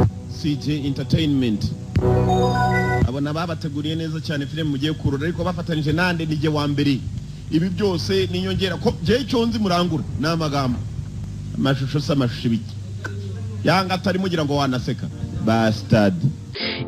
CJ Entertainment abona babateguriye neza cyane filime mugiye kurora ariko bafatanyije nande nige wa mbere ibi byose niyongera ko jye icyo nzi murangura ni amagambo amashusho si amashusho ibiki yanga atari mugira ngo wanaseka bastard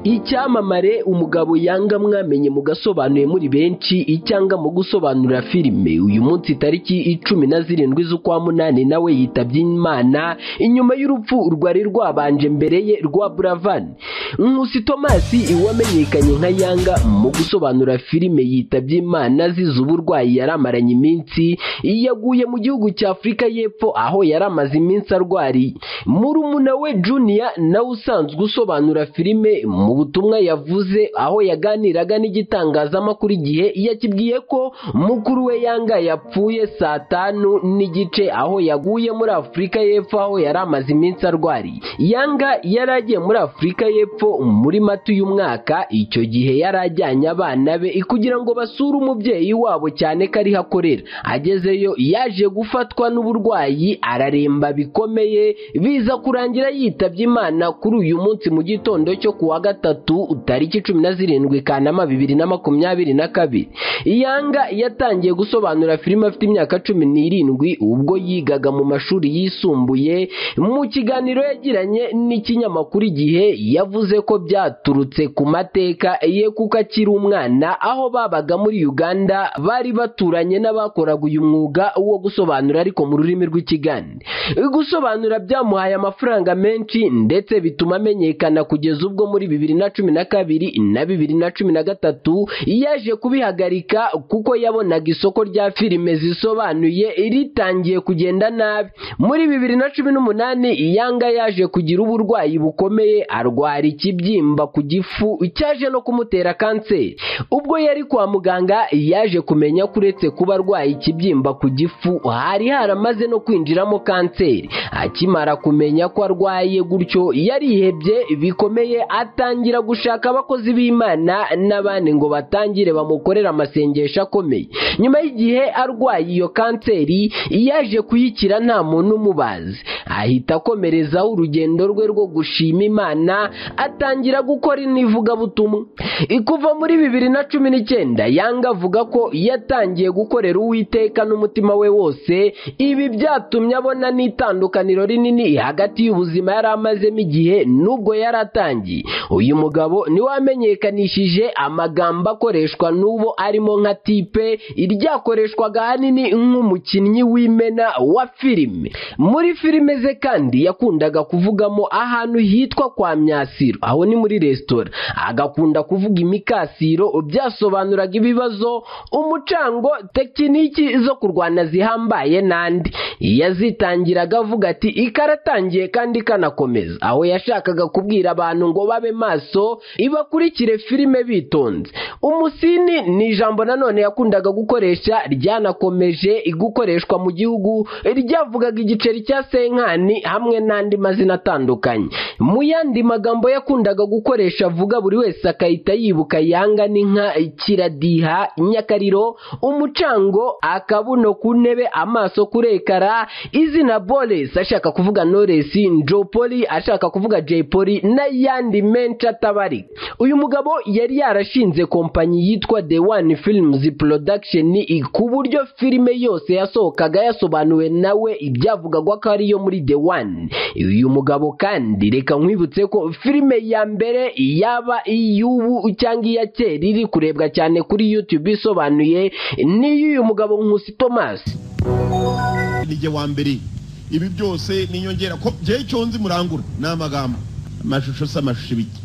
icyamamare umugabo yanga mwamenye mugasobanuye muri benshi icyanga mu gusobanurira filime uyu munsi tariki icumi na zirindwi z'ukwa munani nawe yitabye imana inyuma y'urupfu rwari rwabanje mbere ye rwa buravan nkusi thomas wamenyekanye nka yanga mu gusobanura filime yitabye imana azize uburwayi yari amaranye iminsi yaguye mu gihugu cya afurika y'epfo aho yari amaze iminsi arwariye murumuna we junior nawe usanzwe usobanura filime mu butumwa yavuze aho yaganiraga n'igitangazamakuru igihe yakibwiye ko mukuru we yanga yapfuye saa tanu n'igice aho yaguye muri afurika y'epfo aho yari amaze iminsi arwariye yanga yari agiye muri afurika y'epfo muri mata uyu mwaka icyo gihe yari ajyanye abana be kugira ngo basure umubyeyi wabo cyane ko ariho akorera agezeyo yaje gufatwa n'uburwayi araremba bikomeye biza kurangira yitabye imana kuri uyu munsi mu gitondo cyo kuwa gatatu tariki cumi na zirindwi kanama bibiri na makumyabiri na kabiri yanga yatangiye gusobanura filime afite imyaka cumi n'irindwi ubwo yigaga mu mashuri yisumbuye mu kiganiro yagiranye n'ikinyamakuru igihe yavuze ko byaturutse ku mateka ye kuko akiri umwana aho babaga muri uganda bari baturanye n'abakoraga uyu mwuga wo gusobanura ariko mu rurimi rw'ikigande gusobanura byamuhaye amafaranga menshi ndetse bituma amenyekana kugeza ubwo muri bibiri na cumi na kabiri na bibiri na cumi na gatatu yaje kubihagarika kuko yabonaga isoko rya filime zisobanuye ritangiye kugenda nabi muri bibiri na cumi n'umunani yanga yaje kugira uburwayi bukomeye arwara ikibyimba ku gifu cyaje no kumutera kanseri ubwo yari kwa muganga yaje kumenya ko uretse kuba arwaye ikibyimba ku gifu hari haramaze no kwinjiramo kanseri akimara kumenya ko arwaye gutyo yarihebye bikomeye atangira gushaka abakozi b'imana n'abandi ngo batangire bamukorera amasengesho akomeye nyuma y'igihe arwaye iyo kanseri yaje kuyikira nta muntu umubazi ahita akomerezaho urugendo rwe rwo gushima imana atangira gukora inivugabutumwa kuva muri bibiri na cumi n'icyenda yanga avuga ko yatangiye gukorera uwiteka n'umutima we wose ibi byatumye abona n'itandukaniro rinini hagati y'ubuzima yari amazemo igihe n'ubwo yari atangiye uyu mugabo niwe wamenyekanishije amagambo akoreshwa n'ubo arimo nka tipe iryakoreshwaga ahanini nk'umukinnyi w'imena wa filime muri filime ze kandi yakundaga kuvugamo ahantu hitwa kwa myasiro aho ni muri resitora agakunda kuvuga imikasiro byasobanuraga ibibazo umucango tekiniki zo kurwana zihambaye n'andi yazitangiraga avuga ati ikaratangiye kandi ikanakomeza aho yashakaga kubwira abantu ngo babe maso ibakurikire filime bitonze umusini ni ijambo nanone yakundaga gukoresha ryanakomeje gukoreshwa mu gihugu ryavugaga igiceri cya senkani hamwe n'andi mazina atandukanye mu yandi magambo yakundaga gukoresha avuga buri wese akahita yibuka yanga n'inka kiradiha inyakariro umucango akabuno ku ntebe amaso kuri ekara izina bores ashaka kuvuga noresi njopoli ashaka kuvuga jepoli n'ayandi menshi atabari uyu mugabo yari yarashinze kompanyi yitwa the one films production ku buryo filime yose yasohokaga yasobanuwe nawe ibyavugagwa ko ariyo muri the one uyu mugabo kandi reka nkwibutse ko filime ya mbere yaba iy'ubu cyangwa iya kera iri kurebwa cyane kuri youtube isobanuye niyo uyu mugabo nkusi thomas nige wa mbere ibi byose niyongera ko jye icyo nzi murangura ni amagambo amashusho si amashusho ibiki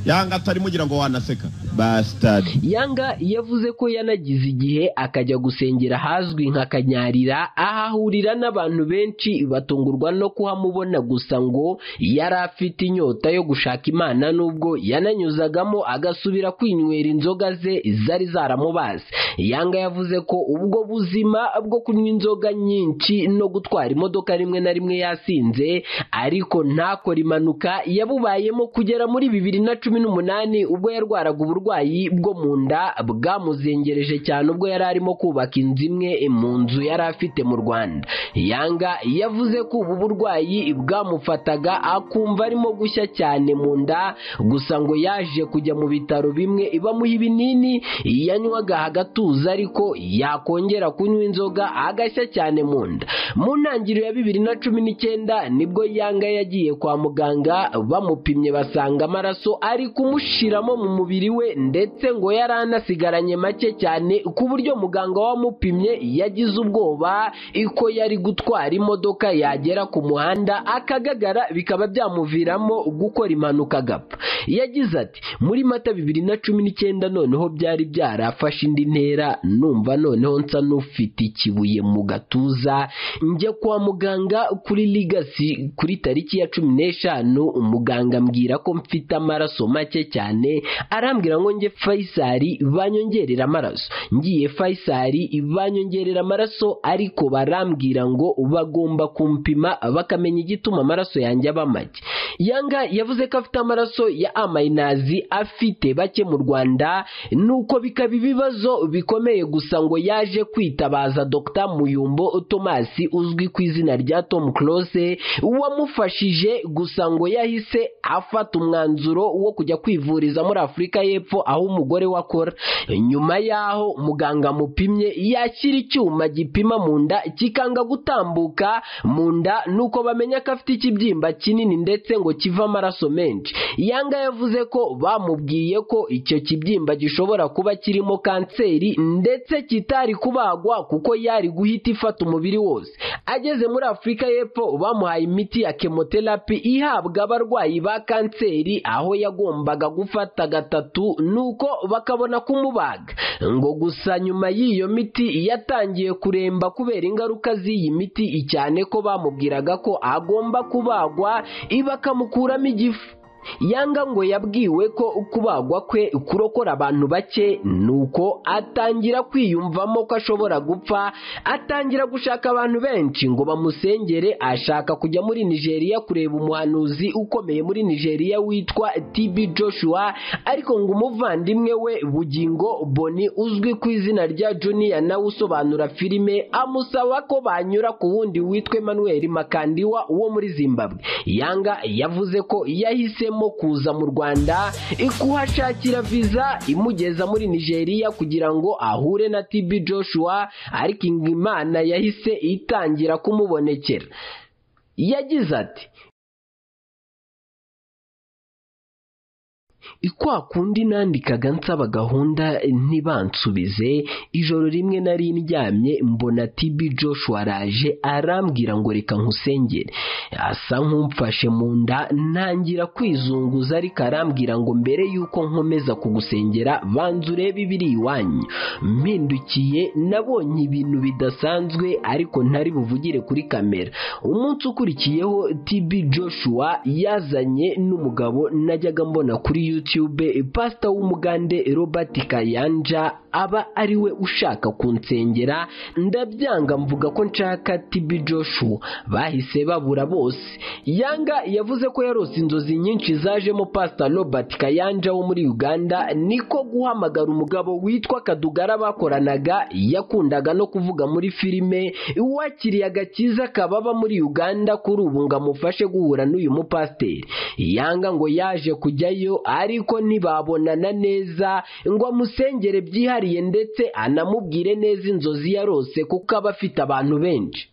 yanga atari mugira ngo wanaseka bastard yanga yavuze ko yanagize igihe akajya gusengera ahazwi nka kanyarira ahahurira n'abantu benshi batungurwa no kuhamubona gusa ngo yari afite inyota yo gushaka imana nubwo yananyuzagamo agasubira kwinywera inzoga ze zari zaramubaze yanga yavuze ko ubwo buzima bwo kunywa inzoga nyinshi no gutwara imodoka rimwe na rimwe yasinze ariko ntakore impanuka yabubayemo kugera muri bibiri na cumi cumi n'umunani ubwo yarwaraga uburwayi bwo mu nda bwamuzengereje cyane ubwo yari arimo kubaka inzu imwe mu nzu yari afite mu Rwanda Yanga yavuze ko ubu burwayi bwamufataga akumva arimo gushya cyane mu nda gusa ngo yaje kujya mu bitaro bimwe bamuha ibinini yanywaga agatuza ariko yakongera kunywa inzoga agashya cyane mu nda mu ntangiriro ya bibiri na cumi n'icyenda nibwo Yanga yagiye kwa muganga bamupimye basanga amaraso ari kumushiramo mu mubiri we ndetse ngo yari anasigaranye make cyane ku buryo muganga wamupimye yagize ubwoba ko yari gutwara imodoka yagera ku muhanda akagagara bikaba byamuviramo gukora impanuka agapfa yagize ati muri mata bibiri na cumi n'icyenda noneho byari byarafashe indi ntera numva noneho nsa n'ufite ikibuye mu gatuza njya kwa muganga kuri ligasi kuri tariki ya cumi n'eshanu umuganga ambwira ko mfite amaraso make cyane arambwira ngo njye fayisari banyongerera amaraso ngiye fayisari banyongerera amaraso ariko barambwira ngo bagomba kumpima bakamenya igituma amaraso yanjye aba make yanga yavuze ko afite amaraso ya amayinazi afite bake mu rwanda nuko bikaba ibibazo bikomeye gusa ngo yaje kwitabaza dr muyumbo thomas uzwi ku izina rya tom close wamufashije gusa ngo yahise afata umwanzuro wo kujya kwivuriza muri afurika y'epfo aho umugore we akora nyuma y'aho muganga amupimye yakira icyuma gipima mu nda kikanga gutambuka mu nda nuko bamenya ko afite ikibyimba kinini ndetse ngo kiva amaraso menshi yanga yavuze ko bamubwiye ko icyo kibyimba gishobora kuba kirimo kanseri ndetse kitari kubagwa kuko yari guhita ifata umubiri wose ageze muri afurika y'epfo bamuhaye imiti ya kemoterapi ihabwa abarwayi ba kanseri aho yagombaga gufata gatatu nuko bakabona kumubaga ngo gusa nyuma y'iyo miti yatangiye kuremba kubera ingaruka z'iyi miti cyane ko bamubwiraga ko agomba kubagwa bakamukuramo igifu yanga ngo yabwiwe ko kubagwa kwe kurokora abantu bake nuko atangira kwiyumvamo ko ashobora gupfa atangira gushaka abantu benshi ngo bamusengere ashaka kujya muri nigeria kureba umuhanuzi ukomeye muri nigeria witwa tb joshua ariko ngo umuvandimwe we bugingo boni uzwi ku izina rya juniya nawe usobanura filime amusaba ko banyura ku wundi witwa emmanuel makandiwa wo muri zimbabwe yanga yavuze ko yahise yahisemo kuza mu rwanda kuhashakira viza imugeza muri nigeria kugira ngo ahure na tb joshua ariko imana yahise itangira kumubonekera yagize ati kwa kundi nandikaga nsaba gahunda ntibansubize ijoro rimwe nari ndyamye mbona tibi joshua araje arambwira ngo reka nkusengere asa nk'umfashe mu nda ntangira kwizunguza ariko arambwira ngo mbere y'uko nkomeza kugusengera banza urebe ibiri iwanyu mpindukiye nabonye ibintu bidasanzwe ariko ntari buvugire kuri kamera umunsi ukurikiyeho tibi joshua yazanye n'umugabo najyaga mbona kuri youtube YouTube pastor w'umugande Robert Kayanja aba ari we ushaka kunsengera ndabyanga mvuga ko nshaka TB Joshua bahise babura bose Yanga yavuze ko yarose inzozi nyinshi zajemo pastor Robert Kayanja wo muri Uganda niko guhamagara umugabo witwa Kadugara bakoranaga yakundaga no kuvuga muri filime wakiriye agakiza kababa muri Uganda kuri ubu ngo amufashe guhura n'uyu mupasiteri Yanga ngo yaje kujyayo ariko ntibabonana neza ngo amusengere byihariye ndetse anamubwire neza inzozi yarose kuko aba afite abantu benshi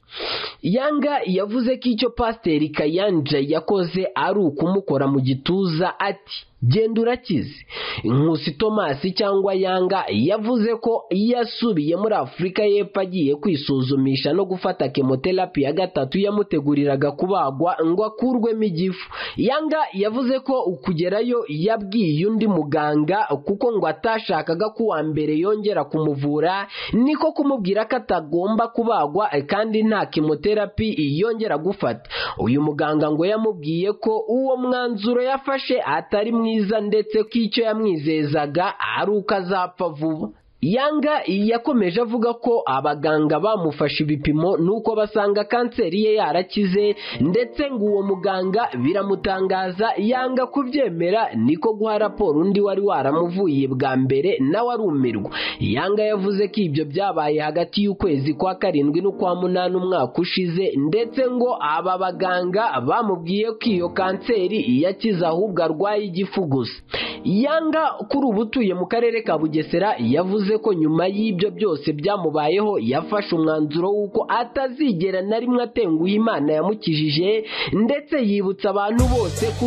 yanga yavuze ko icyo pasiteri kayanja yakoze ari ukumukora mu gituza ati genda urakize nkusi tomasi cyangwa yanga yavuze ko yasubiye muri afurika y'epfo agiye kwisuzumisha no gufata kemoterapi ya gatatu yamuteguriraga kubagwa ngo akurwemo igifu yanga yavuze ko kugerayo yabwiye undi muganga kuko ngo atashakaga ko uwa mbere yongera kumuvura niko kumubwira ko atagomba kubagwa kandi nta kemoterapi yongera gufata uyu muganga ngo yamubwiye ko uwo mwanzuro yafashe atari mwiza ndetse ko icyo yamwizezaga ari uko azapfa vuba yanga yakomeje avuga ko abaganga bamufashe ibipimo nuko basanga kanseri ye yarakize ndetse ngo uwo muganga biramutangaza yanga kubyemera niko guha raporo undi wari waramuvuye bwa mbere nawe arumirwa yanga yavuze ko ibyo byabaye hagati y'ukwezi kwa karindwi n'ukwa munani umwaka ushize ndetse ngo aba baganga bamubwiye ko iyo kanseri yakize ahubwo arwaye igifu gusa yanga kuri ubu utuye mu karere ka bugesera yavuze ko nyuma y'ibyo byose byamubayeho yafashe umwanzuro w'uko atazigera na rimwe atenguha imana yamukijije ndetse yibutsa abantu bose ko